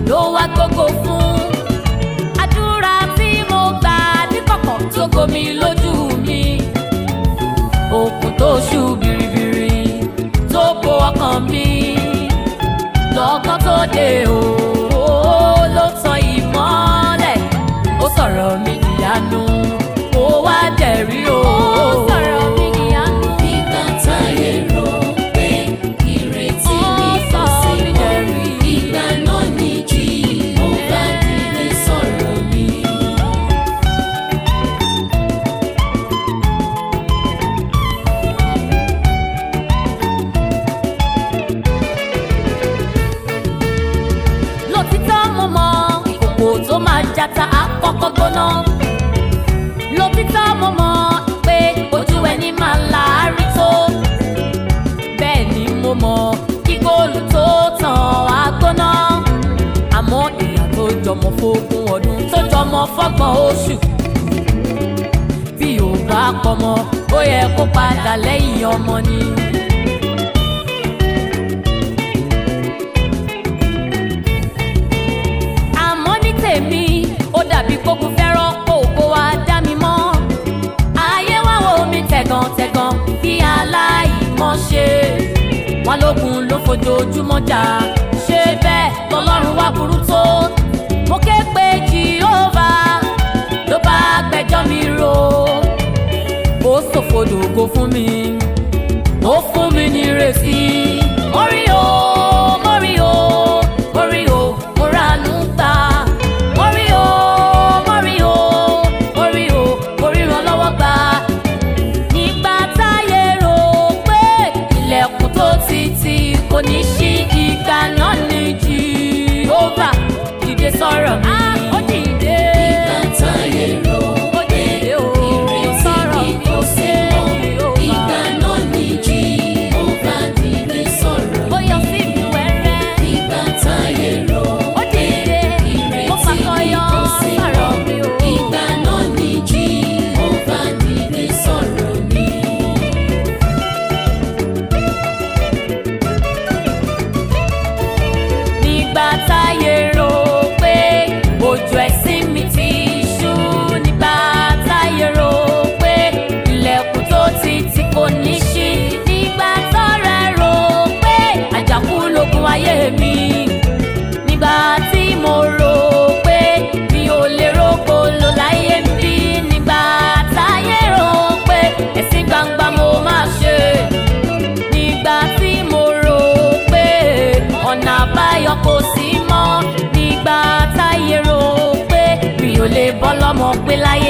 ló wá gbogbo fún àdúrà tí mo gbà níkọ̀kọ̀ tó gbomi lójú mi òkun tó ṣú biribiri tó bo ọkàn mi lọ́kàn tó dé o ló tan ìmọ́lẹ̀ ó sọ̀rọ̀ mi ìyanu ó wá dẹ̀rí o. ó sọ̀rọ̀ mi ìyanu. Nígbà táyé rò pé ìrètí mi ó kò sọ sí mí mọ́, dẹ̀rí. ìgbà náà ni Jèhófà dìde sọ̀rọ̀ mi. lòtítọ́ mo mọ ìkòkò tó máa jata àkọ́kọ́ gbóná lòtítọ́ mo mọ pé ojú ẹni máa láárí tó bẹ́ẹ̀ ni mo mọ kí góòlù tó tàn á gbóná àmọ́ ìyà tó jọmọ fógún ọdún tó jọmọ fọ́gbọ̀n oṣù bí ò bá pọmọ ó yẹ kó padà lẹ́yìn ọmọ ni. àmọ́ ní tèmi ó dàbí kókun fẹ́ràn kó kó wa dá mi mọ́ ayé wá wo mi tẹ̀gàntẹ̀gàn bí aláìmọ̀ ṣe wọn lógun ló fojoojúmọ́ jà ṣé bẹ́ẹ̀ lọ́lọ́run wá burú tó mo ké pe jehova ló bá gbẹ́jọ́ mi rò ó ṣòfodògo fún mi ó fún mi ní ìrètí orí o mórí o mórí o mo ranú gbà mórí o mórí o mórí o mórí ràn lọ́wọ́ gbà nígbà táyé rò pé ilẹ̀kùn tó ti tì kò ní ṣí ìgbà náà ní jehova dìde sọ̀rọ̀ mi. ó dìde Nígbà táyé rò ó pé dìde o ìrètí sọ̀rọ̀ mi mi kò ó sí ṣe mọ́, Jèhófà. ìgbà náà ni Jèhófà dìde sọ̀rọ̀ ó mi. yọ sí mi wẹ́rẹ́. Nígbà táyé rò ó dìde mo ìrètí mi fàkọyọ kò sí sọ̀rọ̀ mọ́, mi o. ìgbà náà ni Jèhófà dìde sọ̀rọ̀ mi. nígbà táyé rò pé ojú ẹ̀sìn mi ti ṣú nígbà táyé rò pé ilẹ̀kùn tó ti tì kò ní ṣí nígbà tọ́rẹ́ rò pé àjàkú lógun ayé mi nígbà tí mo rò pé mi ò lè rògbò lò láyé mi bí nígbà táyé rò pé ẹ̀sìn gbangba mo máa ṣe nígbà tí mo rò pé ọ̀nà àbáyọ kò sí mọ́ nígbà táyé rò pé mi ò lè bọ́ lọ́mọ pé láyé